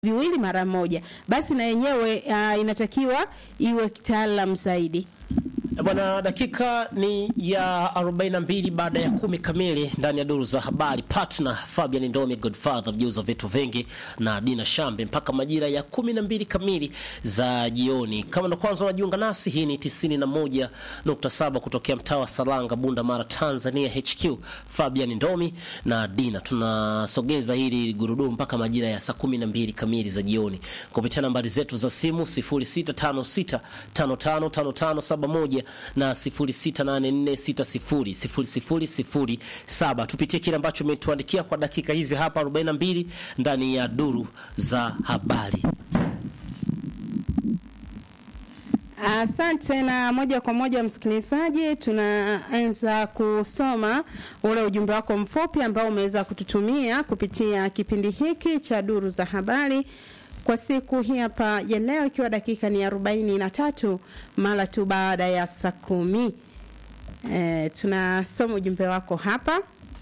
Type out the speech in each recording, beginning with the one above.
viwili mara moja, basi na yenyewe uh, inatakiwa iwe kitaalam zaidi. Bwana, dakika ni ya 42 baada ya kumi kamili ndani ya duru za habari. Partner Fabian Ndomi Godfather mjuza vitu vingi na Dina Shambe mpaka majira ya 12 kamili za jioni. Kama ndo kwanza unajiunga nasi, hii ni 91.7 kutokea mtaa wa Salanga, Bunda Mara, Tanzania HQ. Fabian Ndomi na Dina tunasogeza hili gurudumu mpaka majira ya saa 12 kamili za jioni kupitia nambari zetu za simu 0656555571 na 0684600007. Tupitie kile ambacho umetuandikia kwa dakika hizi hapa 42 ndani ya duru za habari. Asante na moja kwa moja msikilizaji, tunaanza kusoma ule ujumbe wako mfupi ambao umeweza kututumia kupitia kipindi hiki cha duru za habari kwa siku hii hapa ya leo, ikiwa dakika ni arobaini na tatu mara tu baada ya saa kumi. E, tunasoma ujumbe wako hapa.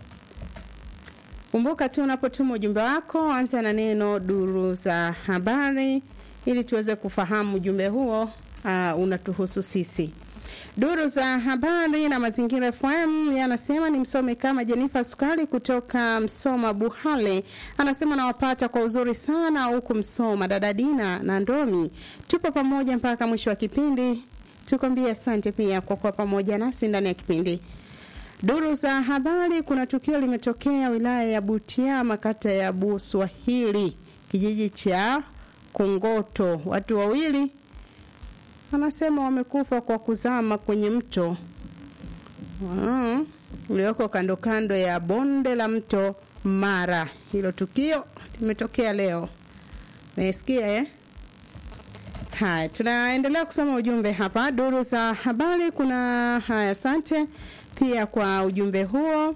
Kumbuka tu unapotuma ujumbe wako, anza na neno duru za habari ili tuweze kufahamu ujumbe huo uh, unatuhusu sisi. Duru za habari na mazingira FM yanasema ni msomi kama Jenifa Sukali kutoka Msoma Buhale, anasema nawapata kwa uzuri sana huku Msoma. Dada Dina na Ndomi, tupo pamoja mpaka mwisho wa kipindi. Tukwambie asante pia kwa kuwa pamoja nasi ndani ya kipindi. Duru za habari, kuna tukio limetokea wilaya ya Butiama, kata ya Buswahili, kijiji cha Kongoto. Watu wawili anasema wamekufa kwa kuzama kwenye mto mm, ulioko kando kando ya bonde la mto Mara. Hilo tukio limetokea leo, naisikia eh? Haya, tunaendelea kusoma ujumbe hapa duru za habari. Kuna haya, asante pia kwa ujumbe huo.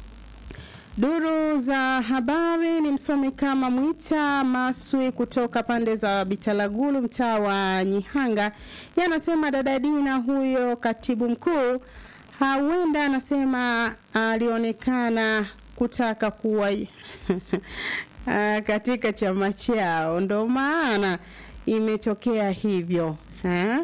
Duru za habari ni msomi kama Mwita Maswi kutoka pande za Bitalagulu, mtaa wa Nyihanga. Yanasema dada Dina huyo katibu mkuu huenda, anasema alionekana kutaka kuwa katika chama chao, ndo maana imetokea hivyo ha?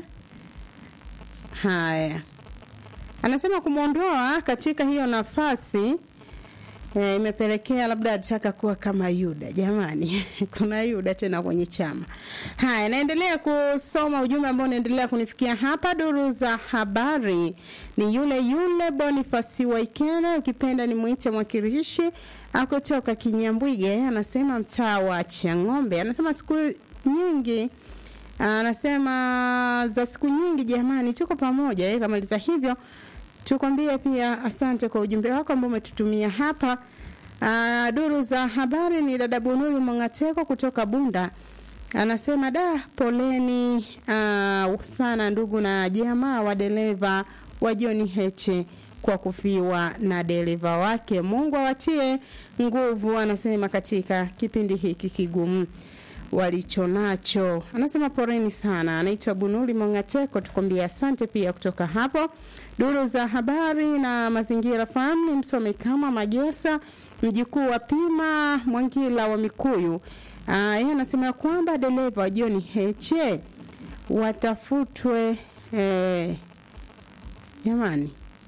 Haya, anasema kumwondoa katika hiyo nafasi E, imepelekea labda alitaka kuwa kama Yuda. Jamani, kuna Yuda tena kwenye chama. Haya, naendelea kusoma ujumbe ambao unaendelea kunifikia hapa. Duru za habari ni yule yule Bonifasi Waikena, ukipenda ni mwite mwakilishi akutoka Kinyambwige, anasema mtaa wa Chang'ombe, anasema siku nyingi anasema za siku nyingi jamani, tuko pamoja. Eh, kamaliza hivyo tukwambie pia asante kwa ujumbe wako ambao umetutumia hapa. Aa, duru za habari ni dada Bunuri Mongateko kutoka Bunda, anasema da, poleni aa, sana ndugu na jamaa wa dereva wa John Heche kwa kufiwa na dereva wake. Mungu awatie nguvu, anasema katika kipindi hiki kigumu walichonacho. Anasema poreni sana. Anaitwa Bunuli Mongateko, tukwambia asante pia kutoka hapo. Duru za habari na mazingira fahamu ni msomi kama Magesa, mjukuu wa Pima Mwangila wa Mikuyu. Yeye anasema kwamba dereva wa John Heche watafutwe. Eh, jamani,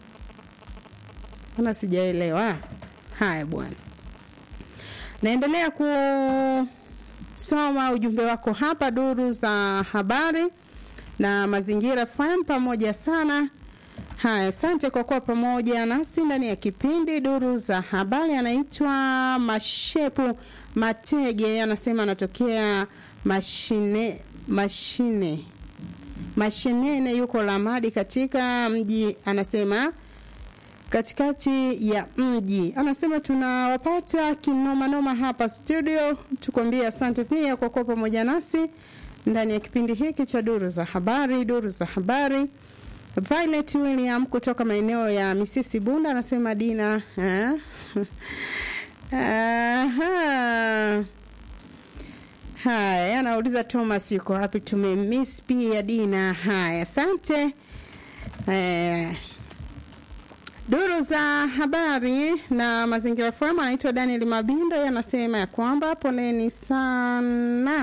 ana sijaelewa. Haya bwana, naendelea ku soma ujumbe wako hapa duru za habari na mazingira FM pamoja sana. Haya, asante kwa kuwa pamoja nasi ndani ya kipindi duru za habari. Anaitwa Mashepu Matege, anasema anatokea mashine mashine mashinene, yuko Lamadi katika mji, anasema katikati ya mji. Anasema tunawapata kinomanoma hapa studio. Tukwambie asante pia kwa kuwa pamoja nasi ndani ya kipindi hiki cha duru za habari. Duru za habari, Violet William kutoka maeneo ya Misisi Bunda anasema Dina ha? Aha. Haya, anauliza Thomas yuko wapi? Tumemiss pia Dina. Haya, asante eh, Duru za habari na mazingira FM anaitwa Daniel Mabindo, anasema ya kwamba poleni sana